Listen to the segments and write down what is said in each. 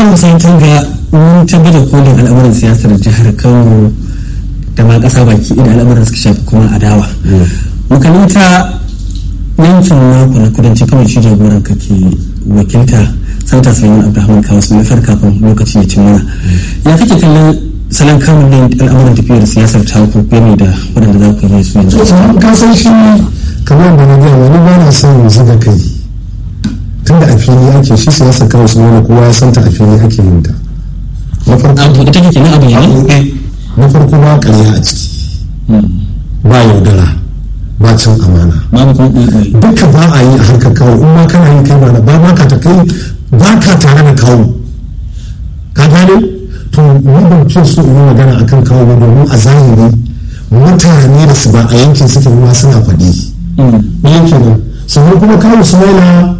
kan kusan tun ga mun tabbatar kolin al'amuran siyasar jihar kano da ma ƙasa baki da al'amuran suka shafi kuma adawa makalanta yankin naku na kudancin kano shi jagoran ka ke wakilta santa suleiman abdulhamid kawo su nufar kafin lokaci ya cin mana ya kake kallon salon kamun ne al'amuran tafiyar siyasar ta ku game da waɗanda za ku yi su yanzu ka san shi kamar da na gaya wani ba na son zuga kai tunda a fili ake shi siyasar kawai su nuna kowa ya santa a fili ake yin ta na farko abu da take kenan abu ne na farko ba ƙarya a ciki ba yaudara ba cin amana babu kuma ɗaiɗai duka ba a yi a harkar kawo in ma kana yi kai ba ba ma ka ta kai ba ka tare da kawo ka gane to ni ban ce so in yi magana akan kawo ba domin a zahiri mutane da su ba a yankin suke ma suna faɗi yankin nan sannan kuma kawo su maila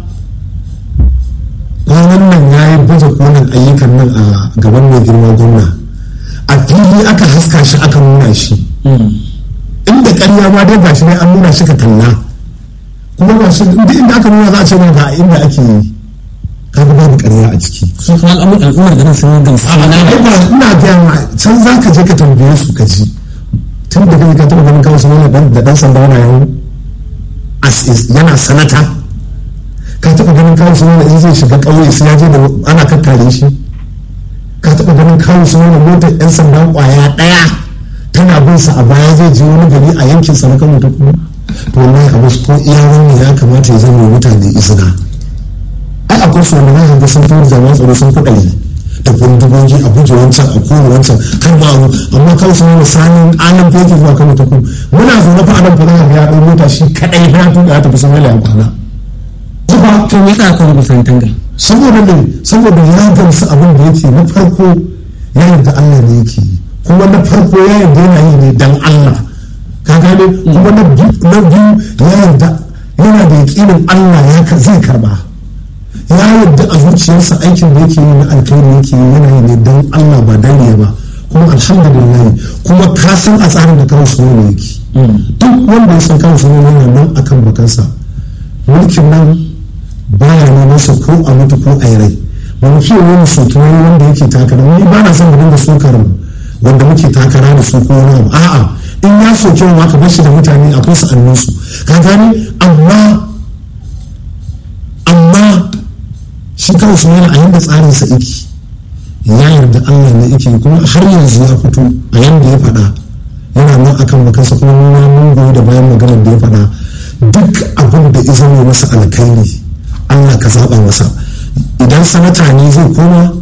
kwanan nan ya yi baje kolin ayyukan nan a gaban mai girma gwamna a fili aka haska shi aka nuna shi inda ƙarya ma dai gashi ne an nuna shi ka kalla kuma ga shi inda inda aka nuna za a ce ma ga inda ake yi kaga babu ƙarya a ciki su kuma al'amuran al'ummar garin sun gamsu mana ai ba ina gaya ma can za ka je ka tambaye su ka ji tun da kai ka taɓa ganin kawai wani dan da dan sanda yana yawo as is yana sanata ka taɓa ganin kawai wani in zai shiga ƙauye sai ya je da ana kakkare shi ka taɓa ganin kawai wani motar yan sanda ƙwaya ɗaya tana bin sa a baya zai je wani gari a yankin sa na kano ta kuma to wallahi abu ko iya wannan ya kamata ya zama mutane izina ai akwai su wanda zaka ga sun fi jami'an tsaro sun kuɗari da bindigogi a guje wancan a kone wancan kan ma abu amma kawai sun wani sanin anan feke zuwa kano ta kuma muna zaune fa anan fa za ya ɗau mota shi kaɗai fa ya tuka ya tafi sun halayen kwana kuma to me yasa aka rubuta tanga saboda ne saboda ya gamsu abin da yake na farko ya yarda Allah ne yake yi kuma na farko ya yarda yana yi ne dan Allah ka gane kuma na biyu na biyu ya yarda yana da yakinin Allah ya ka- zai karba ya yarda a zuciyarsa aikin da yake yi na alkhairi yake yi yana yi ne dan Allah ba dan riya ba kuma alhamdulillah kuma ka san a tsarin da kawo sunan ne yake duk wanda ya san kawo sunan yana nan akan bakansa mulkin nan baya neman su ko a mutu ko a yi rai ba mu fiye wani sotuwa wanda yake takara ni ba na son mu dinga sokar wanda muke takara da su ko wani abu a'a in ya soke wa ka bashi da mutane akwai su annu su ka gani amma amma shi kawai su yana a yanda tsarin sa yake ya yarda Allah ne yake kuma har yanzu ya fito a yanda ya faɗa yana nan akan bakansa kuma nuna mun goyi da bayan maganar da ya faɗa duk abin da ya zama masa alkhairi Allah ka zaɓa masa idan sanata ne zai koma